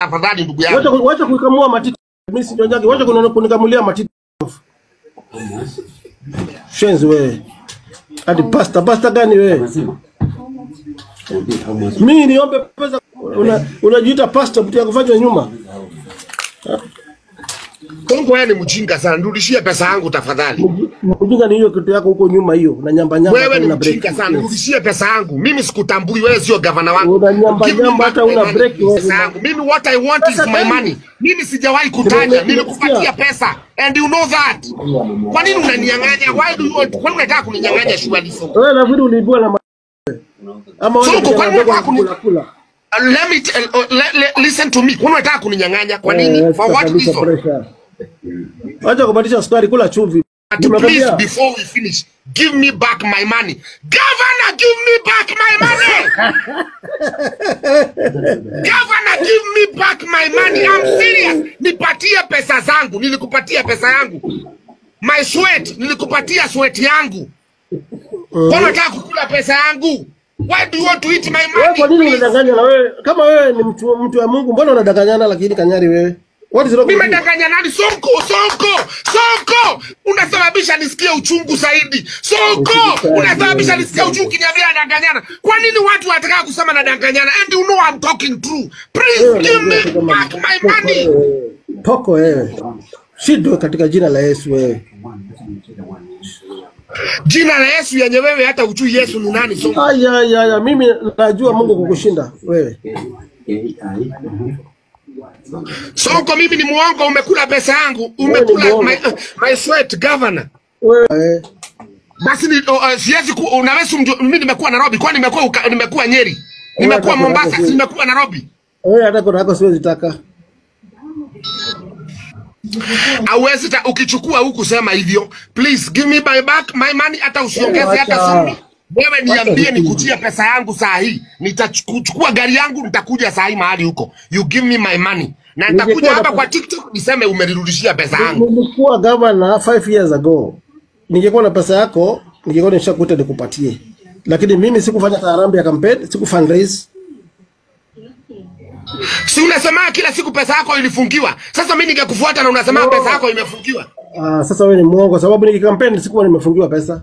tafadhali ndugu Wacha yangu. ku- wacha kuikamua matiti. Mimi si nyonjagi, wacha kunona- kunikamulia matiti. Shenzi wewe. Hadi pasta, pasta gani wewe? Mimi niombe pesa una unajiita pasta mtu ya kufanya nyuma. Kongo wewe ni mjinga sana, nirudishie pesa yangu tafadhali. Mjinga ni hiyo kitu yako huko nyuma hiyo. Na nyamba nyamba Wewe hata ni una break. mjinga sana, nirudishie pesa yangu. Mimi sikutambui, wewe sio gavana wangu. Una nyamba Give me nyamba back hata my una money, break wewe. pesa yangu. Mimi what I want is Pesa my gani? money. Mimi sijawahi kutaja, Nimesikia. nilikupatia pesa and you know that. Kwa nini unaninyang'anya? Why do you want? Kwa nini unataka kuninyang'anya shughuli zangu? Wewe nafikiri uliibua na ma- ama wewe Sonko, ndio kwani unataka unataka kuni- kula kula. Uh, let me tell, uh, let, let, listen to me. Kwa nini unataka kuninyang'anya? Kwa nini? Eh, For what kabisa reason? pressure. Wacha kubadilisha sukari, kula chumvi. But please, Nimekwambia before we finish, give me back my money. Governor, give me back my money. Governor, give me back my money. I'm serious. Nipatie pesa zangu. Nilikupatia pesa yangu. My sweat, nilikupatia sweat yangu. Kwa unataka kukula pesa yangu? Why do you want to eat my wewe kwa nini money? please? unadanganya na wewe kama wewe ni mtu mtu wa Mungu mbona unadanganyana lakini kanyari wewe? What is wrong with you? Nimedanganya nani? Sonko, Sonko, Sonko, unasababisha nisikie uchungu zaidi. Sonko, unasababisha nisikie uchungu kiniambia nadanganyana. Kwa nini watu wanataka kusema nadanganyana? And you know I'm talking true. Please Wewe give unajua me tu kama back my poko money. wewe. Poko wewe. Shidwe katika jina la Yesu wewe. Jina la Yesu yenye wewe hata ujui Yesu ni nani. Sonko, Aya aya aya mimi najua Mungu kukushinda wewe. Sonko, mimi ni muongo. Umekula pesa yangu, umekula muongo. my, my sweat governor. Wewe Basi ni, uh, siwezi ku, unaweza mjua, mimi nimekuwa Nairobi, kwani nimekuwa uka- nimekuwa Nyeri, nimekuwa hata Mombasa, kuna- si nimekuwa Nairobi. wewe hata kona yako siwezi taka. Hauwezi ta- ukichukua huku sema hivyo. Please give me my back my money, hata usiongeze Wacha. hata sumi. Wewe niambie Wacha. nikujie pesa yangu saa hii, nitachukua gari yangu, nitakuja saa hii mahali huko. You give me my money na nitakuja Ningekuwa hapa na- kwa TikTok niseme umenirudishia pesa yangu. Nilikuwa governor 5 years ago. Ningekuwa na pesa yako, ningekuwa nishakuita nikupatie. Lakini mimi sikufanya tarambi ya campaign, siku fundraise. Si unasema kila siku pesa yako ilifungiwa. Sasa mimi ningekufuata na unasema No. pesa yako imefungiwa. Ah, sasa wewe ni muongo sababu nikikampeni sikuwa nimefungiwa pesa.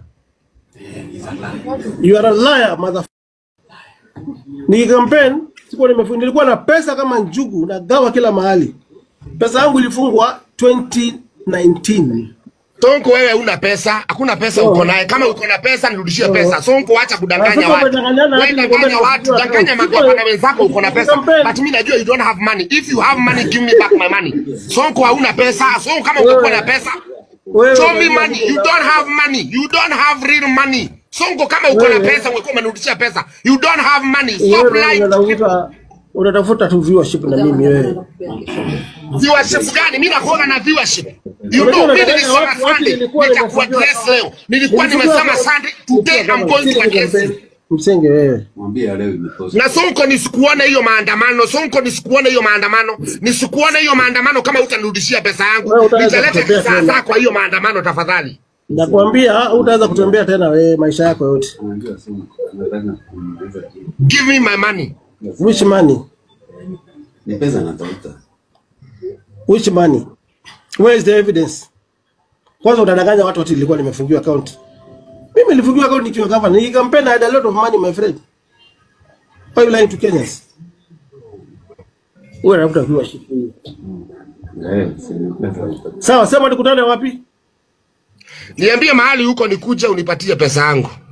You are a liar mother. Nikikampeni sikuwa nimefungiwa, nilikuwa na pesa kama njugu nagawa kila mahali. Pesa yangu ilifungwa 2019. Sonko, wewe una pesa, hakuna pesa Oh. uko naye. Kama uko na pesa nirudishie Oh. pesa. Sonko, acha Ah, kudanganya sasa watu. umedanganyana Wewe hadi danganya nikwambia watu, nimefungua danganya account. magavana wenzako uko na pesa. Campaign. But mimi najua you don't have money. If you have money, give me back my money. Sonko, hauna pesa. Sonko, kama ungekuwa na pesa, Wewe show me unajua money. niko You na- don't have money. You don't have real money. Sonko, kama uko na Wewe- pesa, ungekuwa umenirudishia pesa. You don't have money. Stop wewe lying to people. unatafuta unatafuta tu viewership na mimi wewe. Viewership gani? Mimi nakuona na viewership. You Unajua know, mimi unadanganya nilisema watu, watu Sunday, nilikuwa nitakuwa nimefungiwa- dress leo. Nilikuwa nimesema Sunday, today I'm going to address you. Msenge wewe. Mwambie leo imetosha. na Sonko nisikuone hiyo maandamano. Sonko nisikuone hiyo maandamano, nisikuone hiyo maandamano kama utanirudishia pesa yangu. Wewe utaweza Nitaleta kutembea kisa tena. zako hiyo maandamano tafadhali. Nakwambia utaweza kutembea tena wewe maisha yako yote. Anajua sana. Anataka kumuuliza kitu. Give me my money. Which money? Ni pesa anatafuta. Which money? Where is the evidence? Kwanza unadanganya watu ati nilikuwa nimefungiwa account. Mimi nilifungiwa account nikiwa governor. Ni campaign I had a lot of money my friend. Why you lying to Kenyans? Wewe unafuta viewership hiyo. Eh, si ni pesa anatafuta. Sawa, sema tukutane wapi? Niambie mahali huko nikuje unipatie pesa yangu.